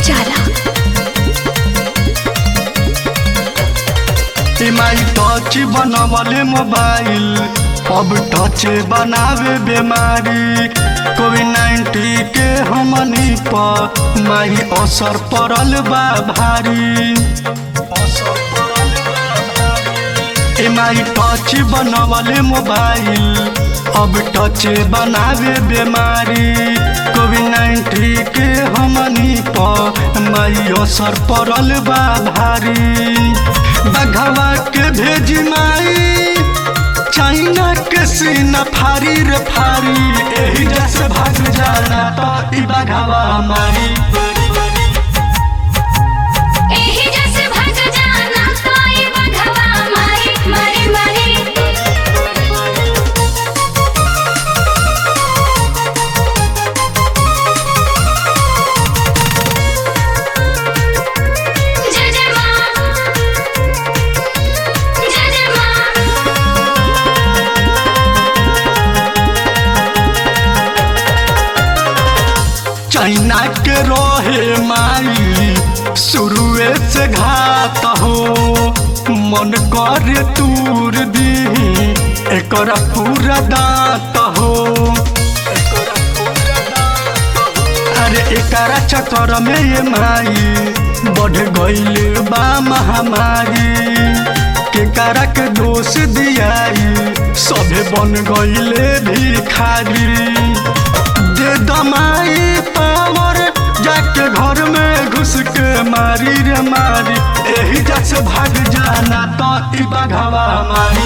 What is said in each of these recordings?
उजाला माई टच बनवले मोबाइल अब टच बनावे बीमारी कोविड नाइन्टीन के हमनी पर माई असर पड़ल बा भारी माई टच बनवले मोबाइल अब टच बनावे बीमारी कोविड नाइन्टीन के हमनी पर माई असर पड़ल बा भारी बघवा के भेज माई चाइना के सीना फारी रे फारी एही जैसे भाग जाना तो ई बघवा मारी एही जैसे भज जाना कोई बघवा मारी मारी मारी जय जय माँ जय जय माँ चाइना के रहे माई शुरुए से घात हो मन कर तूर दी एकर पूरा दांत हो अरे एकरा चक्कर में ये माई बढ़ गईल बा महामारी केकरा के दोष दियाई सभे बन गईले भिखारी दे दमाई पावर जाके घर में घुस के मारी रे मारी एही जैसे भाग जाना तो ई बघवा मारी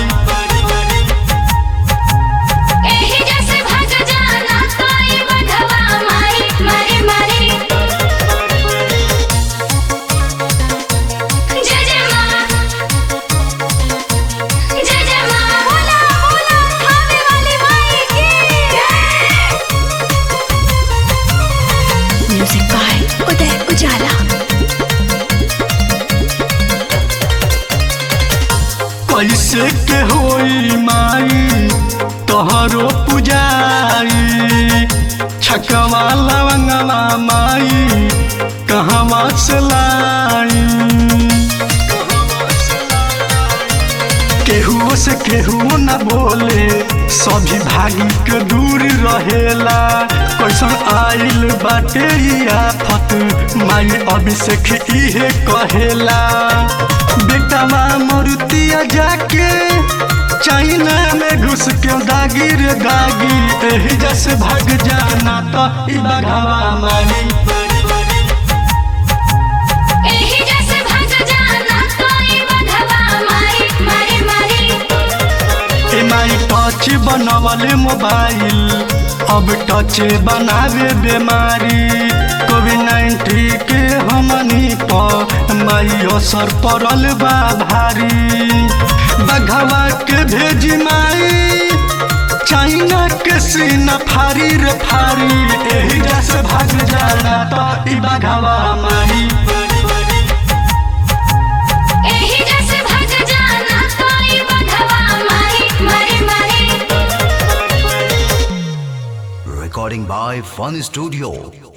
एही जैसे भज जाना कोई बघवा मारी मारी मारी जय जय माँ जय जय माँ बोला बोला खाने वाली माई की जय म्यूजिक बाय उदय उजाला कैसे के होई माई तोहरो पुजाई छकवा लवंगवा माई कहवा से लाई केहू से केहू न बोले सभी भागी के दूर रहेला कैसन आइल बाटे ई आफत माई अभिषेक इहे कहेला बेटवा मरुतिया जाके चाइना में घुस के दागी रे दागी एही जैसे भाग जाना तो ई बघवा मारी एही जैसे भज जाना कोई बघवा मारी मारी मारी माई टच बनवले मोबाइल अब टच बनावे बीमारी कोविड नाइन्टीन के हमनी पर माई असर पड़ल बा भारी बघवा के भेज माई चाइना के सीना फारी रे फारी एही जैसे भाग जाना तो ई बघवा मारी एही जैसे भज जाना कोई बघवा मारी मारी मारी Recording by Fun Studio.